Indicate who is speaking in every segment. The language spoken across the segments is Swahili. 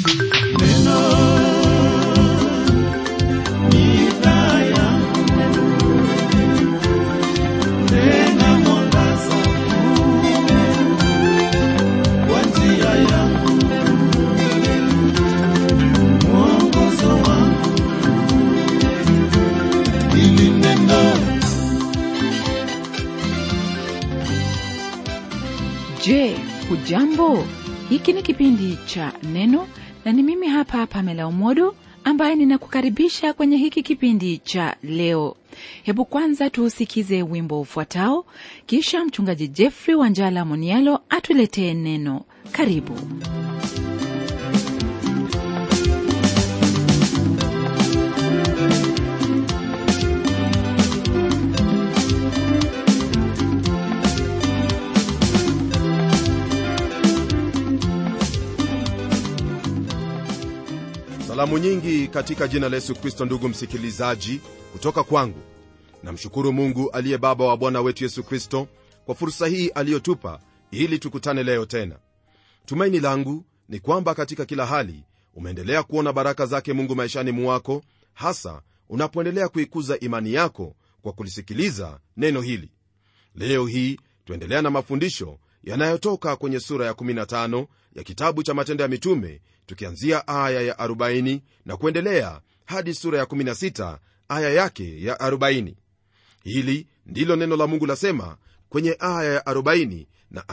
Speaker 1: Je, hujambo? Hiki ni kipindi cha Neno na ni mimi hapa Pamela Umodo ambaye ninakukaribisha kwenye hiki kipindi cha leo. Hebu kwanza tuusikize wimbo ufuatao, kisha mchungaji Jeffrey Wanjala Monialo atuletee neno. Karibu.
Speaker 2: salamu nyingi katika jina la yesu kristo ndugu msikilizaji kutoka kwangu namshukuru mungu aliye baba wa bwana wetu yesu kristo kwa fursa hii aliyotupa ili tukutane leo tena tumaini langu ni kwamba katika kila hali umeendelea kuona baraka zake mungu maishani mwako hasa unapoendelea kuikuza imani yako kwa kulisikiliza neno hili leo hii tuendelea na mafundisho yanayotoka kwenye sura ya 15 ya kitabu cha matendo ya mitume tukianzia aya ya 40 na kuendelea hadi sura ya 16 aya yake ya 40 hili ndilo neno la mungu lasema kwenye aya ya 40 na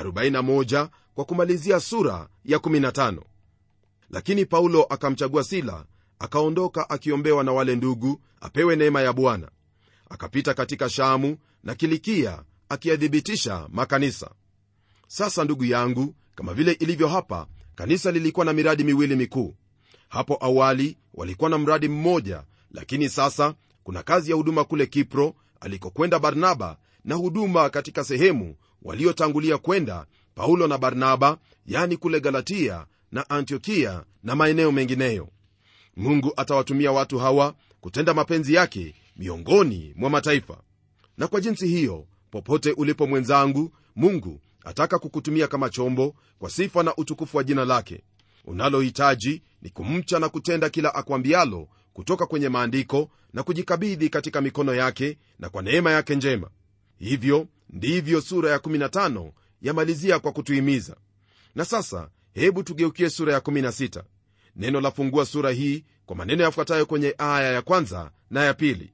Speaker 2: 41 kwa kumalizia sura ya 15 lakini paulo akamchagua sila akaondoka akiombewa na wale ndugu apewe neema ya bwana akapita katika shamu na kilikia akiyathibitisha makanisa sasa ndugu yangu kama vile ilivyo hapa kanisa lilikuwa na miradi miwili mikuu hapo awali walikuwa na mradi mmoja lakini sasa kuna kazi ya huduma kule kipro alikokwenda barnaba na huduma katika sehemu waliotangulia kwenda paulo na barnaba yani kule galatia na antiokia na maeneo mengineyo mungu atawatumia watu hawa kutenda mapenzi yake miongoni mwa mataifa na kwa jinsi hiyo popote ulipo mwenzangu mungu ataka kukutumia kama chombo kwa sifa na utukufu wa jina lake unalohitaji ni kumcha na kutenda kila akwambialo kutoka kwenye maandiko na kujikabidhi katika mikono yake na kwa neema yake njema hivyo ndivyo sura ya 15 yamalizia kwa kutuhimiza na sasa hebu tugeukie sura ya 16 neno lafungua sura hii kwa maneno yafuatayo kwenye aya ya kwanza na ya pili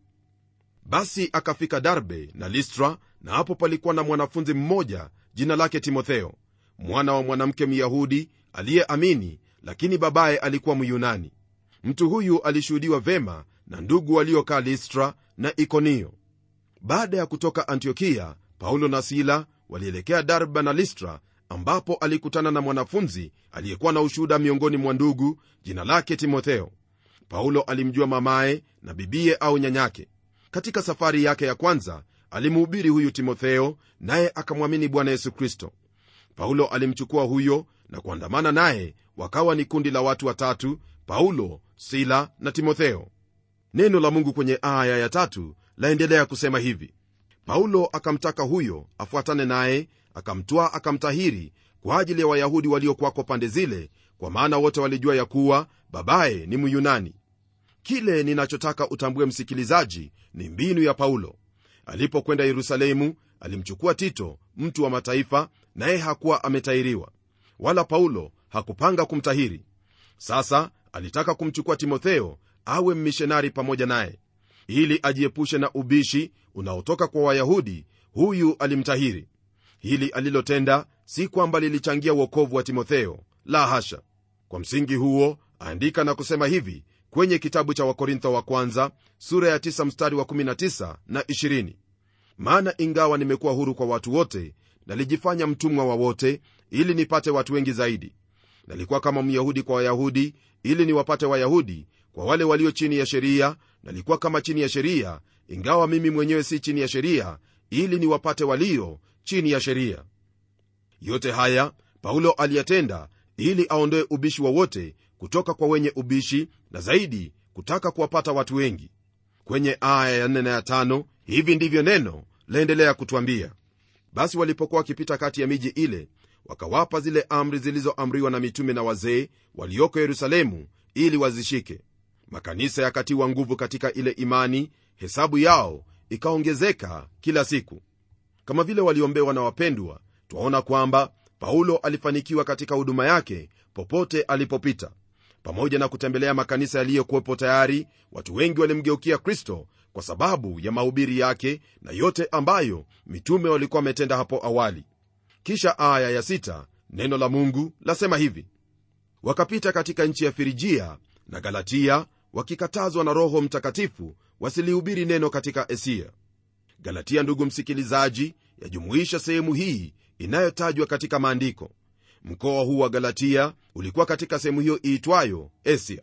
Speaker 2: basi akafika darbe na listra na hapo palikuwa na mwanafunzi mmoja jina lake timotheo mwana wa mwanamke myahudi aliyeamini lakini babaye alikuwa myunani mtu huyu alishuhudiwa vema na ndugu waliokaa listra na ikonio baada ya kutoka antiokia paulo na sila walielekea darba na listra ambapo alikutana na mwanafunzi aliyekuwa na ushuhuda miongoni mwa ndugu jina lake timotheo paulo alimjua mamaye na bibiye au nyanyake katika safari yake ya kwanza alimuhubiri huyu timotheo naye akamwamini bwana yesu kristo paulo alimchukua huyo na kuandamana naye wakawa ni kundi la watu watatu paulo sila na timotheo neno la mungu kwenye aya ya tatu laendelea kusema hivi paulo akamtaka huyo afuatane naye akamtwaa akamtahiri kwa ajili ya wayahudi waliokwako pande zile kwa maana wote walijua ya kuwa babaye ni myunani kile ninachotaka utambue msikilizaji ni mbinu ya paulo alipokwenda yerusalemu alimchukua tito mtu wa mataifa naye hakuwa ametahiriwa wala paulo hakupanga kumtahiri sasa alitaka kumchukua timotheo awe mmishonari pamoja naye ili ajiepushe na ubishi unaotoka kwa wayahudi huyu alimtahiri hili alilotenda si kwamba lilichangia uokovu wa timotheo la hasha kwa msingi huo andika na kusema hivi kwenye kitabu cha wakorintho wa kwanza sura ya 9 mstari wa 19 na 20 maana ingawa nimekuwa huru kwa watu wote nalijifanya mtumwa wa wote ili nipate watu wengi zaidi nalikuwa kama myahudi kwa wayahudi ili niwapate wayahudi kwa wale walio chini ya sheria nalikuwa kama chini ya sheria ingawa mimi mwenyewe si chini ya sheria ili niwapate walio chini ya sheria yote haya paulo aliyatenda ili aondoe ubishi wowote kutoka kwa wenye ubishi na zaidi kutaka kuwapata watu wengi kwenye aya ya 4 na ya 5 hivi ndivyo neno laendelea kutwambia basi walipokuwa wakipita kati ya miji ile wakawapa zile amri zilizoamriwa na mitume na wazee walioko yerusalemu ili wazishike makanisa yakatiwa nguvu katika ile imani hesabu yao ikaongezeka kila siku kama vile waliombewa na wapendwa twaona kwamba paulo alifanikiwa katika huduma yake popote alipopita pamoja na kutembelea makanisa yaliyokuwepo tayari watu wengi walimgeukia kristo kwa sababu ya mahubiri yake na yote ambayo mitume walikuwa wametenda hapo awali kisha aya ya sita, neno la mungu lasema hivi wakapita katika nchi ya firijia na galatia wakikatazwa na roho mtakatifu wasilihubiri neno katika asia galatia ndugu msikilizaji yajumuisha sehemu hii inayotajwa katika maandiko mkoa huu wa galatia ulikuwa katika sehemu hiyo iitwayo asia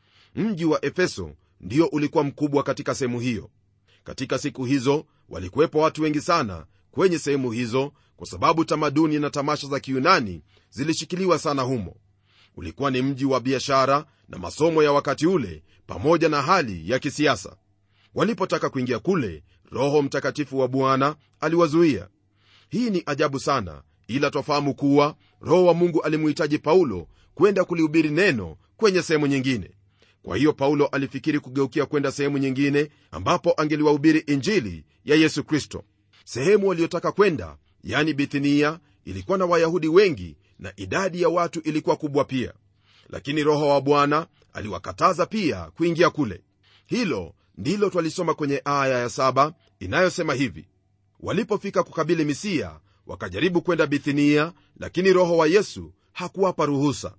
Speaker 2: mji wa efeso ndio ulikuwa mkubwa katika sehemu hiyo katika siku hizo walikuwepo watu wengi sana kwenye sehemu hizo kwa sababu tamaduni na tamasha za kiyunani zilishikiliwa sana humo ulikuwa ni mji wa biashara na masomo ya wakati ule pamoja na hali ya kisiasa walipotaka kuingia kule roho mtakatifu wa bwana aliwazuia hii ni ajabu sana ila twafahamu kuwa roho wa mungu alimuhitaji paulo kwenda kulihubiri neno kwenye sehemu nyingine kwa hiyo paulo alifikiri kugeukia kwenda sehemu nyingine ambapo angeliwahubiri injili ya yesu kristo sehemu waliyotaka kwenda yani bithinia ilikuwa na wayahudi wengi na idadi ya watu ilikuwa kubwa pia lakini roho wa bwana aliwakataza pia kuingia kule hilo ndilo twalisoma kwenye aya ya saba inayosema hivi walipofika kukabili misia wakajaribu kwenda bithinia lakini roho wa yesu hakuwapa ruhusa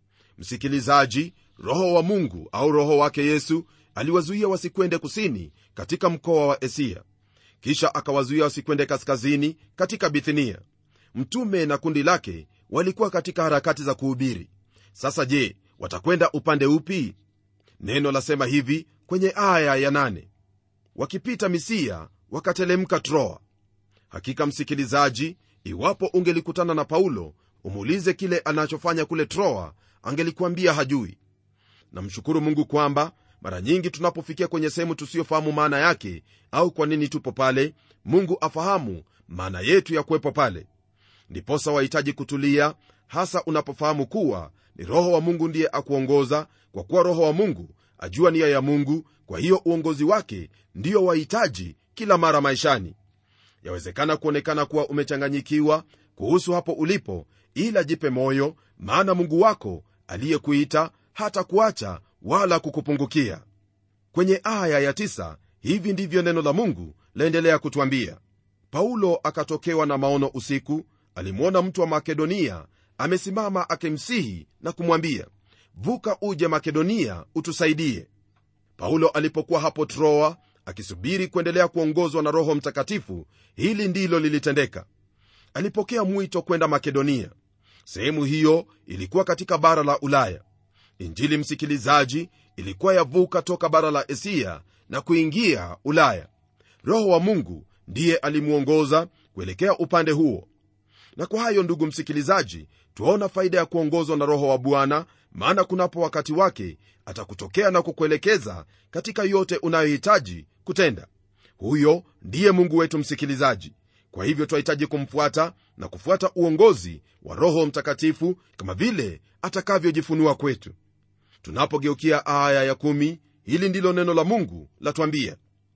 Speaker 2: msikilizaji roho wa mungu au roho wake yesu aliwazuia wasikwende kusini katika mkoa wa asia kisha akawazuia wasikwende kaskazini katika bithinia mtume na kundi lake walikuwa katika harakati za kuhubiri sasa je watakwenda upande upi neno lasema hivi kwenye aya ya nane. wakipita misia wakatelemka troa hakika msikilizaji iwapo ungelikutana na paulo umuulize kile anachofanya kule troa angelikuambia hajui namshukuru mungu kwamba mara nyingi tunapofikia kwenye sehemu tusiyofahamu maana yake au kwa nini tupo pale mungu afahamu maana yetu ya kuwepo pale ndiposa wahitaji kutulia hasa unapofahamu kuwa ni roho wa mungu ndiye akuongoza kwa kuwa roho wa mungu ajua nia ya mungu kwa hiyo uongozi wake ndiyo wahitaji kila mara maishani yawezekana kuonekana kuwa umechanganyikiwa kuhusu hapo ulipo ila jipe moyo maana mungu wako aliyekuita hata kuacha wala kukupungukia kwenye aya ya tisa, hivi ndivyo neno la mungu laendelea kutwambia paulo akatokewa na maono usiku alimwona mtu wa makedonia amesimama akimsihi na kumwambia vuka uje makedonia utusaidie paulo alipokuwa hapo troa akisubiri kuendelea kuongozwa na roho mtakatifu hili ndilo lilitendeka alipokea mwito kwenda makedonia sehemu hiyo ilikuwa katika bara la ulaya injili msikilizaji ilikuwa yavuka toka bara la asia na kuingia ulaya roho wa mungu ndiye alimwongoza kuelekea upande huo na kwa hayo ndugu msikilizaji twaona faida ya kuongozwa na roho wa bwana maana kunapo wakati wake atakutokea na kukuelekeza katika yote unayohitaji kutenda huyo ndiye mungu wetu msikilizaji kwa hivyo twahitaji kumfuata na kufuata uongozi wa roho mtakatifu kama vile atakavyojifunua kwetu tunapogeukia aya ya kumi, hili ndilo neno la mungu latwambia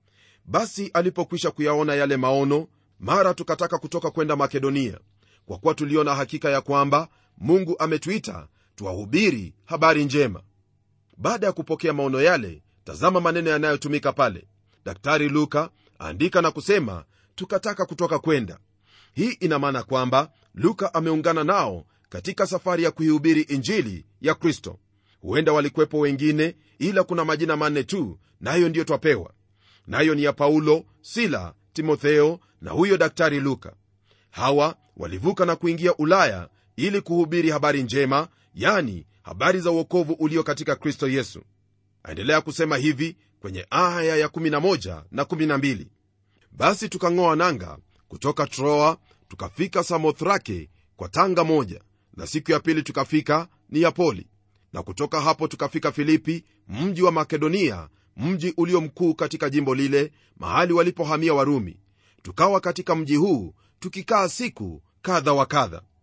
Speaker 2: basi alipokwisha kuyaona yale maono mara tukataka kutoka kwenda makedonia kwa kuwa tuliona hakika ya kwamba mungu ametuita tuwahubiri habari njema baada ya kupokea maono yale tazama maneno yanayotumika pale daktari luka aandika na kusema tukataka kutoka kwenda hii ina maana kwamba luka ameungana nao katika safari ya kuihubiri injili ya kristo huenda walikuwepo wengine ila kuna majina manne tu nayo ndiyo twapewa nayo ni ya paulo sila timotheo na huyo daktari luka hawa walivuka na kuingia ulaya ili kuhubiri habari njema yani habari za uokovu ulio katika kristo yesu aendelea kusema hivi kwenye aya ya 11 na 12 basi tukang'oa nanga kutoka troa tukafika samothrake kwa tanga moja na siku ya pili tukafika niyapoli na kutoka hapo tukafika filipi mji wa makedonia mji ulio mkuu katika jimbo lile mahali walipohamia warumi tukawa katika mji huu tukikaa siku kadha wa kadha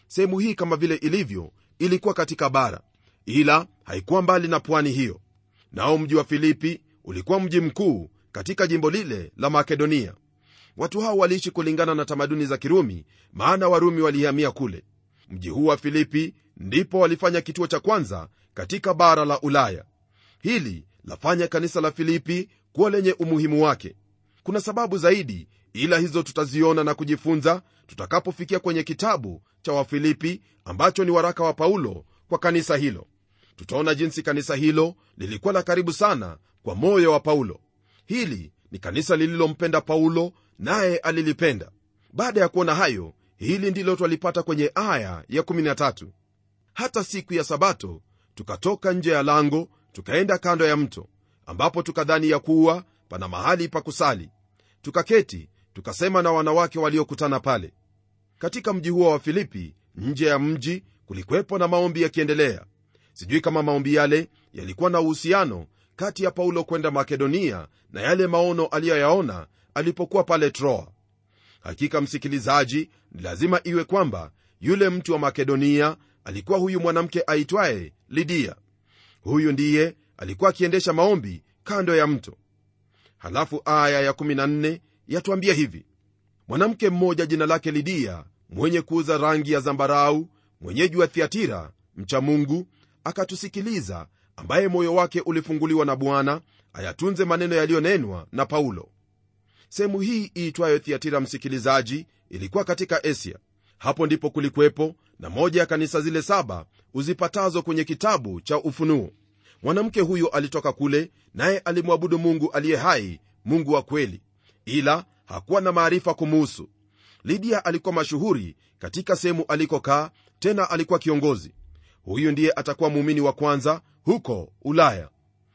Speaker 2: sehemu hii kama vile ilivyo ilikuwa katika bara ila haikuwa mbali na pwani hiyo nao mji wa filipi ulikuwa mji mkuu katika jimbo lile la makedonia watu hao waliishi kulingana na tamaduni za kirumi maana warumi walihamia kule mji huu wa filipi ndipo walifanya kituo cha kwanza katika bara la ulaya hili lafanya kanisa la filipi kuwa lenye umuhimu wake kuna sababu zaidi ila hizo tutaziona na kujifunza tutakapofikia kwenye kitabu cha wafilipi ambacho ni waraka wa paulo kwa kanisa hilo tutaona jinsi kanisa hilo lilikuwa la karibu sana kwa moyo wa paulo hili ni kanisa lililompenda paulo naye alilipenda baada ya kuona hayo hili ndilo twalipata kwenye aya ya 13 hata siku ya sabato tukatoka nje ya lango tukaenda kando ya mto ambapo tukadhani ya kuwa pana mahali pa kusali tukaketi tukasema na wanawake waliokutana pale katika mji huo wa filipi nje ya mji kulikuwepo na maombi yakiendelea sijui kama maombi yale yalikuwa na uhusiano kati ya paulo kwenda makedonia na yale maono aliyoyaona alipokuwa pale troa hakika msikilizaji ni lazima iwe kwamba yule mtu wa makedonia alikuwa huyu mwanamke aitwaye lidia huyu ndiye alikuwa akiendesha maombi kando ya mto halafu aya ya14 yatwambia hivi mwanamke mmoja jina lake lidia mwenye kuuza rangi ya zambarau mwenyeji wa thiatira mcha mungu akatusikiliza ambaye moyo wake ulifunguliwa na bwana ayatunze maneno yaliyonenwa na paulo sehemu hii iitwayo thiatira msikilizaji ilikuwa katika asia hapo ndipo kulikwepo na moja ya kanisa zile saba uzipatazo kwenye kitabu cha ufunuo mwanamke huyo alitoka kule naye alimwabudu mungu aliye hai mungu wa kweli ila hakuwa na maarifa kumuhusu lidia alikuwa mashuhuri katika sehemu alikokaa tena alikuwa kiongozi huyu ndiye atakuwa muumini wa kwanza huko ulaya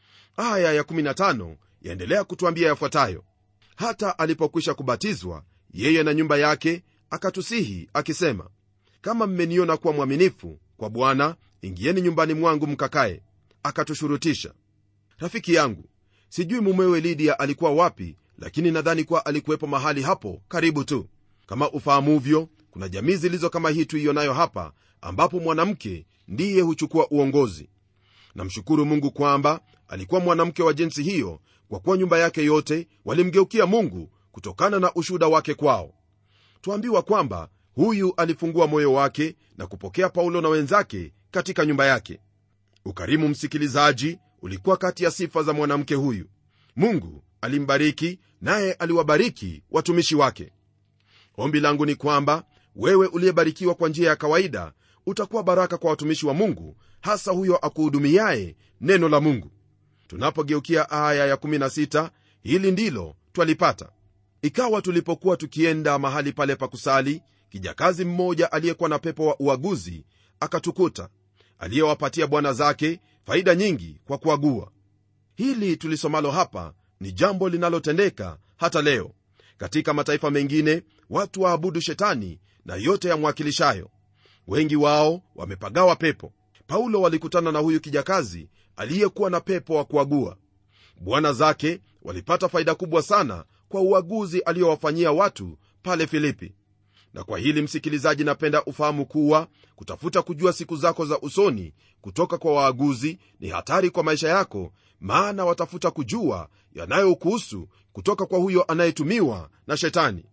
Speaker 2: aya ya15 yaendelea kutwambia yafuatayo hata alipokwisha kubatizwa yeye na nyumba yake akatusihi akisema kama mmeniona kuwa mwaminifu kwa bwana ingieni nyumbani mwangu mkakae akatushurutisha rafiki yangu sijui mumewe lidia alikuwa wapi lakini nadhani kuwa alikuwepo mahali hapo karibu tu kama ufahamuvyo kuna jamii zilizo kama hii tuiyonayo hapa ambapo mwanamke ndiye huchukua uongozi namshukuru mungu kwamba alikuwa mwanamke wa jinsi hiyo kwa kuwa nyumba yake yote walimgeukia mungu kutokana na ushuhuda wake kwao twambiwa kwamba huyu alifungua moyo wake na kupokea paulo na wenzake katika nyumba yake ukarimu msikilizaji ulikuwa kati ya sifa za mwanamke huyu mungu alimbariki naye aliwabariki watumishi wake ombi langu ni kwamba wewe uliyebarikiwa kwa njia ya kawaida utakuwa baraka kwa watumishi wa mungu hasa huyo akuhudumiaye neno la mungu tunapogeukia aya ya16 hili ndilo twalipata ikawa tulipokuwa tukienda mahali pale pa kusali kijakazi mmoja aliyekuwa na pepo wa uaguzi akatukuta aliyewapatia bwana zake faida nyingi kwa kuagua hili tulisomalo hapa ni jambo linalotendeka hata leo katika mataifa mengine watu waabudu shetani na yote yamwakilishayo wengi wao wamepagawa pepo paulo walikutana na huyu kijakazi aliyekuwa na pepo wa kuagua bwana zake walipata faida kubwa sana kwa uaguzi aliyowafanyia watu pale filipi na kwa hili msikilizaji napenda ufahamu kuwa kutafuta kujua siku zako za usoni kutoka kwa waaguzi ni hatari kwa maisha yako maana watafuta kujua yanayokuhusu kutoka kwa huyo anayetumiwa na shetani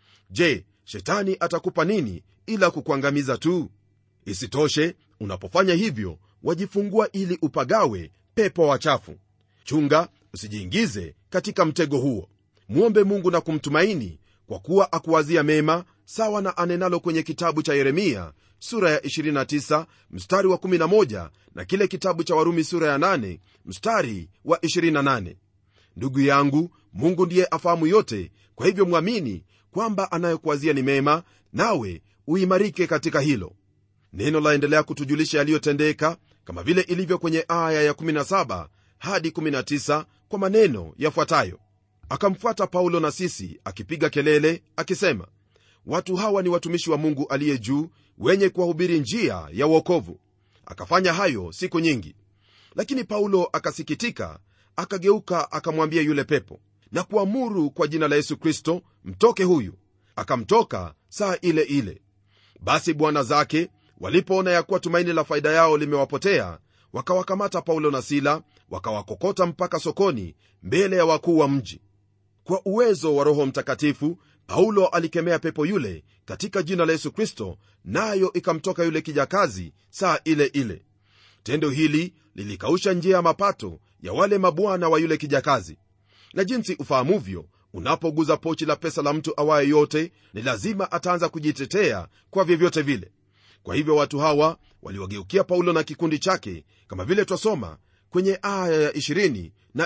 Speaker 2: je shetani atakupa nini ila kukuangamiza tu isitoshe unapofanya hivyo wajifungua ili upagawe pepo wachafu chunga usijiingize katika mtego huo mwombe mungu na kumtumaini kwa kuwa akuwazia mema sawa na anenalo kwenye kitabu cha yeremia sura ya 29 mstari wa 11 na kile kitabu cha warumi sura ya 8 mstari wa 28 ndugu yangu mungu ndiye afahamu yote kwa hivyo mwamini kwamba anayokuwazia ni mema nawe uimarike katika hilo neno laendelea kutujulisha yaliyotendeka kama vile ilivyo kwenye aya ya 17 hadi 19 kwa maneno yafuatayo akamfuata paulo na sisi akipiga kelele akisema watu hawa ni watumishi wa mungu aliye juu wenye kuwahubiri njia ya uokovu akafanya hayo siku nyingi lakini paulo akasikitika akageuka akamwambia yule pepo na kuamuru kwa jina la yesu kristo mtoke huyu akamtoka saa ile ile basi bwana zake walipoona ya kuwa tumaini la faida yao limewapotea wakawakamata paulo na sila wakawakokota mpaka sokoni mbele ya wakuu wa mji kwa uwezo wa roho mtakatifu paulo alikemea pepo yule katika jina la yesu kristo nayo ikamtoka yule kijakazi saa ile ile tendo hili lilikausha njia ya mapato ya wale mabwana wa yule kijakazi na jinsi ufahamuvyo unapoguza pochi la pesa la mtu awaye yote ni lazima ataanza kujitetea kwa vyovyote vile kwa hivyo watu hawa waliwageukia paulo na kikundi chake kama vile twasoma kwenye aya ya 20 na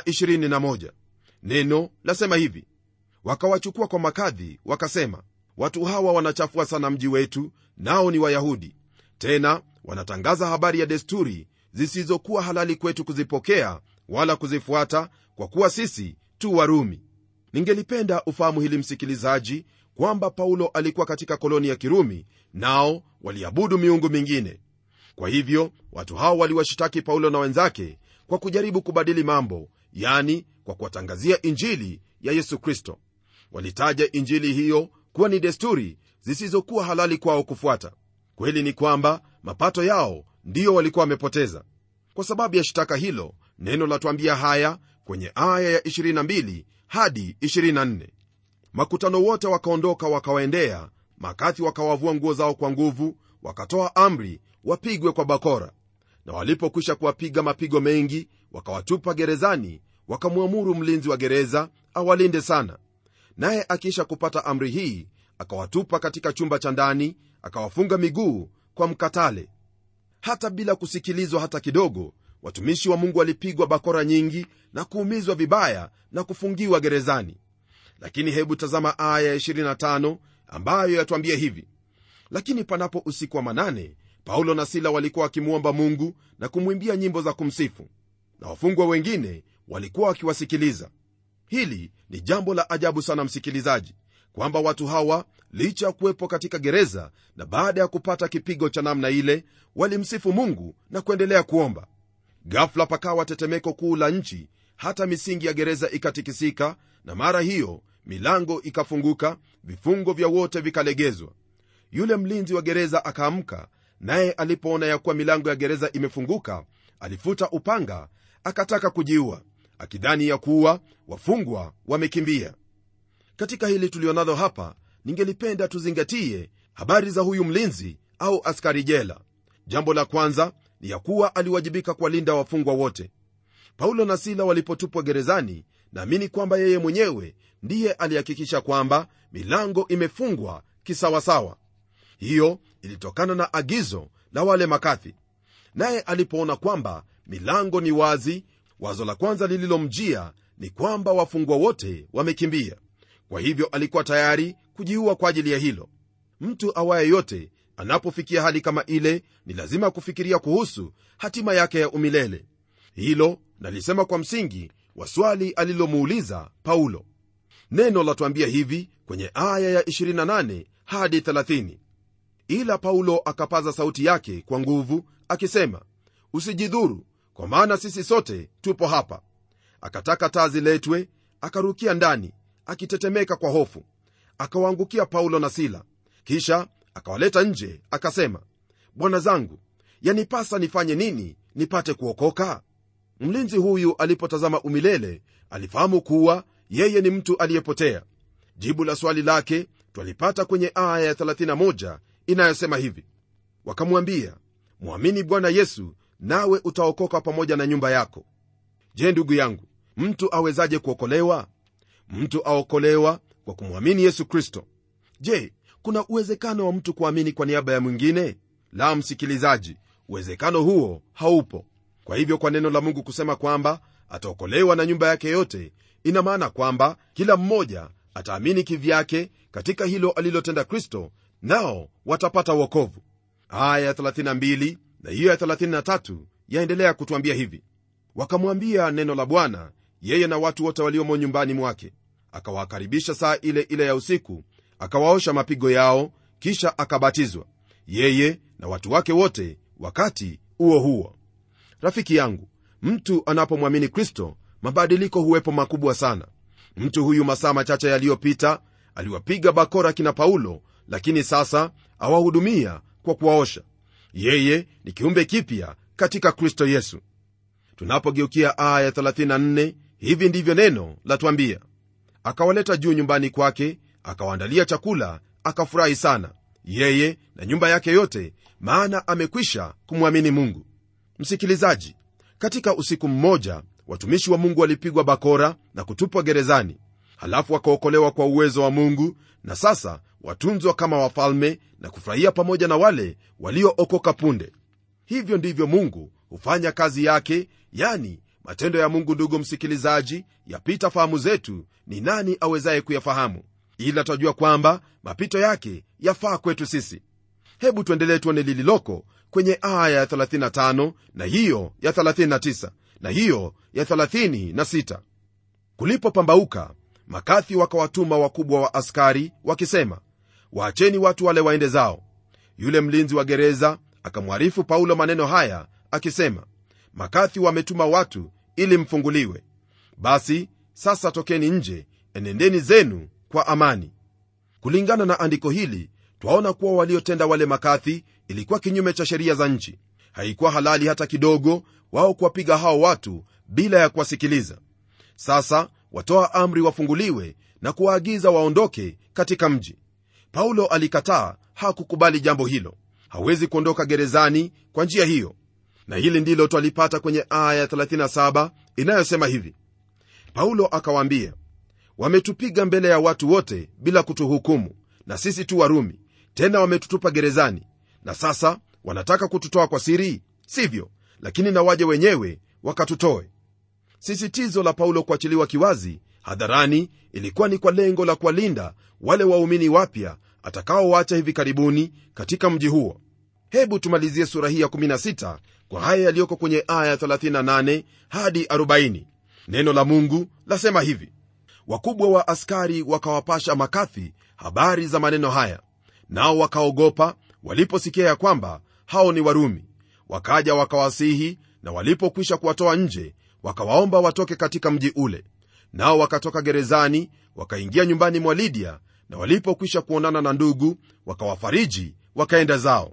Speaker 2: 21 neno lasema hivi wakawachukua kwa makadhi wakasema watu hawa wanachafua sana mji wetu nao ni wayahudi tena wanatangaza habari ya desturi zisizokuwa halali kwetu kuzipokea wala kuzifuata kwa kuwa sisi tu warumi ningelipenda ufahamu hili msikilizaji kwamba paulo alikuwa katika koloni ya kirumi nao waliabudu miungu mingine kwa hivyo watu hao waliwashitaki paulo na wenzake kwa kujaribu kubadili mambo yani kwa kuwatangazia injili ya yesu kristo walitaja injili hiyo kuwa ni desturi zisizokuwa halali kwao kufuata kweli ni kwamba mapato yao ndiyo walikuwa wamepoteza kwa sababu ya shitaka hilo neno latwambia haya kwenye aya ya 22 hadi 24 makutano wote wakaondoka wakawaendea makathi wakawavua nguo zao kwa nguvu wakatoa amri wapigwe kwa bakora na walipokwisha kuwapiga mapigo mengi wakawatupa gerezani wakamwamuru mlinzi wa gereza awalinde sana naye akiisha kupata amri hii akawatupa katika chumba cha ndani akawafunga miguu kwa mkatale hata bila kusikilizwa hata kidogo watumishi wa mungu walipigwa bakora nyingi na kuumizwa vibaya na kufungiwa gerezani lakini hebu tazama aya ya 25 ambayo yatwambia hivi lakini panapo usiku wa manane paulo na sila walikuwa wakimwomba mungu na kumwimbia nyimbo za kumsifu na wafungwa wengine walikuwa wakiwasikiliza hili ni jambo la ajabu sana msikilizaji kwamba watu hawa licha ya kuwepo katika gereza na baada ya kupata kipigo cha namna ile walimsifu mungu na kuendelea kuomba gafla pakawa tetemeko kuu la nchi hata misingi ya gereza ikatikisika na mara hiyo milango ikafunguka vifungo vya wote vikalegezwa yule mlinzi wa gereza akaamka naye alipoona ya kuwa milango ya gereza imefunguka alifuta upanga akataka kujiua akidhani ya kuwa wafungwa wamekimbia katika hili tulionalo hapa ningelipenda tuzingatie habari za huyu mlinzi au askari jela jambo la kwanza ni ya kuwa aliwajibika kuwalinda wafungwa wote paulo na sila walipotupwa gerezani naamini kwamba yeye mwenyewe ndiye alihakikisha kwamba milango imefungwa kisawasawa hiyo ilitokana na agizo la wale makathi naye alipoona kwamba milango ni wazi wazo la kwanza lililomjia ni kwamba wafungwa wote wamekimbia kwa hivyo alikuwa tayari kujiua kwa ajili ya hilo mtu awaye yote anapofikia hali kama ile ni lazima kufikiria kuhusu hatima yake ya umilele hilo nalisema kwa msingi wa swali alilomuuliza paulo neno latuambia hivi kwenye aya ya 28 hadi 30 ila paulo akapaza sauti yake kwa nguvu akisema usijidhuru kwa maana sisi sote tupo hapa akataka taa ziletwe akarukia ndani akitetemeka kwa hofu akawaangukia paulo na sila kisha akawaleta nje akasema bwana zangu yanipasa nifanye nini nipate kuokoka mlinzi huyu alipotazama umilele alifahamu kuwa yeye ni mtu aliyepotea jibu la swali lake twalipata kwenye aya ya 31 inayosema hivi wakamwambia mwamini bwana yesu nawe utaokoka pamoja na nyumba yako je ndugu yangu mtu awezaje kuokolewa mtu aokolewa kwa kumwamini yesu kristo je kuna uwezekano wa mtu kuamini kwa niaba ya mwingine la msikilizaji uwezekano huo haupo kwa hivyo kwa neno la mungu kusema kwamba ataokolewa na nyumba yake yote ina maana kwamba kila mmoja ataamini kivyake katika hilo alilotenda kristo nao watapata uokovu aya ya 32 na hiyo ya 33 yaendelea kutwambia hivi wakamwambia neno la bwana yeye na watu wote waliomo nyumbani mwake akawakaribisha saa ile ile ya usiku akawaosha mapigo yao kisha akabatizwa yeye na watu wake wote wakati huo huo rafiki yangu mtu anapomwamini kristo mabadiliko huwepo makubwa sana mtu huyu masaa machache yaliyopita aliwapiga bakora kina paulo lakini sasa awahudumia kwa kuwaosha yeye ni kiumbe kipya katika kristo yesu tunapogeukia aya 34 hivi ndivyo neno latwambia akawaleta juu nyumbani kwake akawaandalia chakula akafurahi sana yeye na nyumba yake yote maana amekwisha kumwamini mungu msikilizaji katika usiku mmoja watumishi wa mungu walipigwa bakora na kutupwa gerezani halafu wakaokolewa kwa uwezo wa mungu na sasa watunzwa kama wafalme na kufurahia pamoja na wale waliookoka punde hivyo ndivyo mungu hufanya kazi yake yani matendo ya mungu ndugu msikilizaji yapita fahamu zetu ni nani awezaye kuyafahamu ila twajua kwamba mapito yake yafaa kwetu sisi hebu tuendelee tuone lililoko kwenye aya ya 35 na hiyo ya 39 na hiyo ya 36 kulipopambauka makathi wakawatuma wakubwa wa askari wakisema waacheni watu wale waende zao yule mlinzi wa gereza akamwarifu paulo maneno haya akisema makathi wametuma watu ili mfunguliwe basi sasa tokeni nje enendeni zenu kwa amani kulingana na andiko hili twaona kuwa waliotenda wale makathi ilikuwa kinyume cha sheria za nchi haikuwa halali hata kidogo wao kuwapiga hao watu bila ya kuwasikiliza sasa watoa amri wafunguliwe na kuwaagiza waondoke katika mji paulo alikataa hakukubali jambo hilo hawezi kuondoka gerezani kwa njia hiyo na hili ndilo twalipata kwenye aya 37 inayosema hivi paulo akawaambia wametupiga mbele ya watu wote bila kutuhukumu na sisi tu warumi tena wametutupa gerezani na sasa wanataka kututoa kwa siri sivyo lakini na waje wenyewe wakatutoe sisitizo la paulo kuachiliwa kiwazi hadharani ilikuwa ni kwa lengo la kuwalinda wale waumini wapya atakaowacha hivi karibuni katika mji huo hebu tumalizie sura hii ya 16 kwa haya yaliyoko kwenye aya 38 hadi 40 neno la mungu lasema hivi wakubwa wa askari wakawapasha makathi habari za maneno haya nao wakaogopa waliposikia ya kwamba hao ni warumi wakaja wakawasihi na walipokwisha kuwatoa nje wakawaomba watoke katika mji ule nao wakatoka gerezani wakaingia nyumbani mwa lidia na walipokwisha kuonana na ndugu wakawafariji wakaenda zao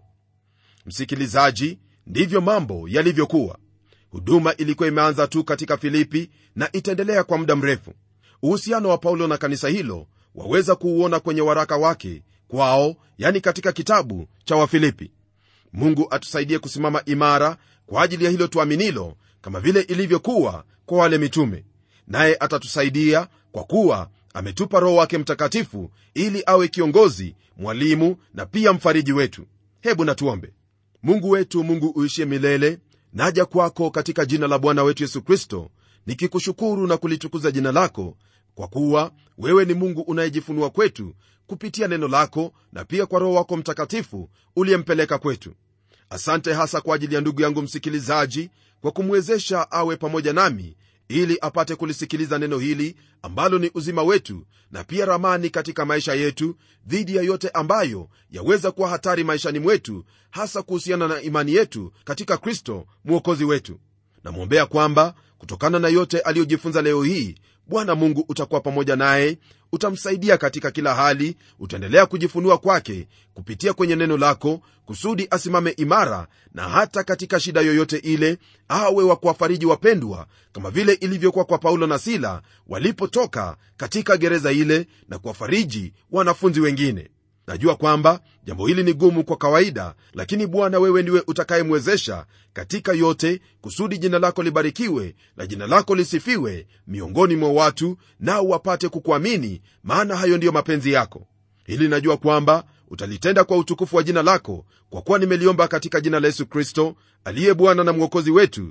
Speaker 2: msikilizaji ndivyo mambo yalivyokuwa huduma ilikuwa imeanza tu katika filipi na itaendelea kwa muda mrefu uhusiano wa paulo na kanisa hilo waweza kuuona kwenye waraka wake kwao yani katika kitabu cha wafilipi mungu atusaidie kusimama imara kwa ajili ya hilo tuaminilo kama vile ilivyokuwa kwa wale mitume naye atatusaidia kwa kuwa ametupa roho wake mtakatifu ili awe kiongozi mwalimu na pia mfariji wetu hebu natuombe mungu wetu mungu uishie milele naja kwako katika jina la bwana wetu yesu kristo nikikushukuru na kulitukuza jina lako kwa kuwa wewe ni mungu unayejifunua kwetu kupitia neno lako na pia kwa roho wako mtakatifu uliyempeleka kwetu asante hasa kwa ajili ya ndugu yangu msikilizaji kwa kumwezesha awe pamoja nami ili apate kulisikiliza neno hili ambalo ni uzima wetu na pia ramani katika maisha yetu dhidi ya yote ambayo yaweza kuwa hatari maishani mwetu hasa kuhusiana na imani yetu katika kristo mwokozi wetu namwombea kwamba kutokana na yote aliyojifunza leo hii bwana mungu utakuwa pamoja naye utamsaidia katika kila hali utaendelea kujifunua kwake kupitia kwenye neno lako kusudi asimame imara na hata katika shida yoyote ile awe wa kuwafariji wapendwa kama vile ilivyokuwa kwa paulo na sila walipotoka katika gereza ile na kuwafariji wanafunzi wengine najua kwamba jambo hili ni gumu kwa kawaida lakini bwana wewe ndiwe utakayemwezesha katika yote kusudi jina lako libarikiwe na jina lako lisifiwe miongoni mwa watu nao wapate kukuamini maana hayo ndiyo mapenzi yako hili najua kwamba utalitenda kwa utukufu wa jina lako kwa kuwa nimeliomba katika jina la yesu kristo aliye bwana na mwokozi wetu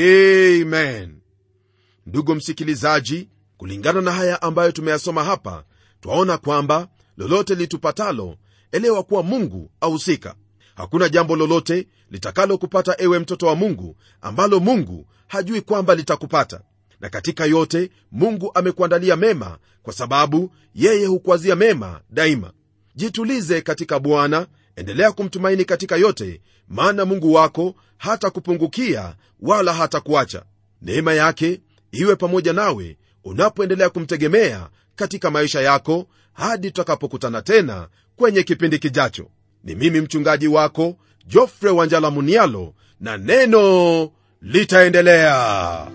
Speaker 2: amen ndugu msikilizaji kulingana na haya ambayo tumeyasoma hapa twaona kwamba lolote litupatalo elewa kuwa mungu ahusika hakuna jambo lolote litakalokupata ewe mtoto wa mungu ambalo mungu hajui kwamba litakupata na katika yote mungu amekuandalia mema kwa sababu yeye hukuazia mema daima jitulize katika bwana endelea kumtumaini katika yote maana mungu wako hata kupungukia wala hata kuacha neema yake iwe pamoja nawe unapoendelea kumtegemea katika maisha yako hadi tutakapokutana tena kwenye kipindi kijacho ni mimi mchungaji wako jofre wanjala munialo na neno litaendelea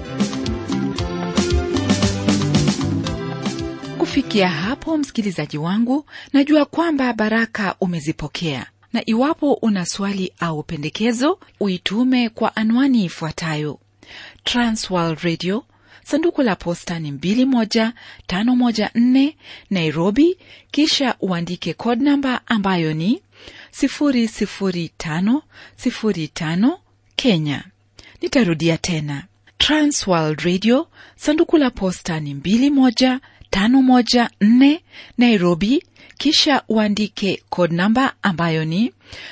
Speaker 1: kufikia hapo msikilizaji wangu najua kwamba baraka umezipokea na iwapo una swali au pendekezo uitume kwa anwani ifuatayo transworld radio sanduku la posta ni 21514 nairobi kisha uandike code namba ambayo ni 00505 kenya nitarudia tena transworld radio sanduku la posta ni 21514 nairobi kisha uandike code namba ambayo ni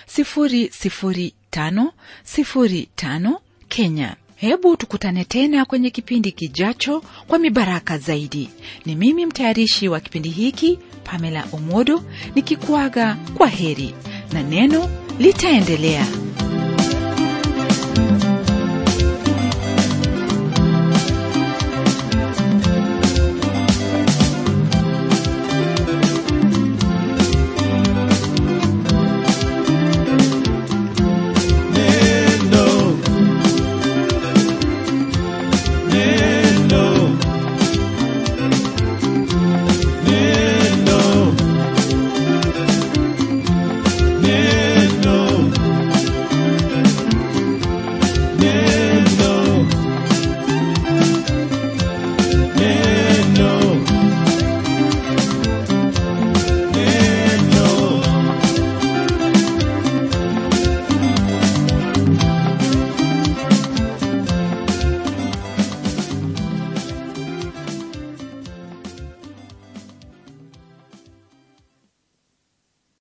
Speaker 1: 00505 kenya hebu tukutane tena kwenye kipindi kijacho kwa mibaraka zaidi ni mimi mtayarishi wa kipindi hiki pamela omodo nikikuaga kwa heri na neno litaendelea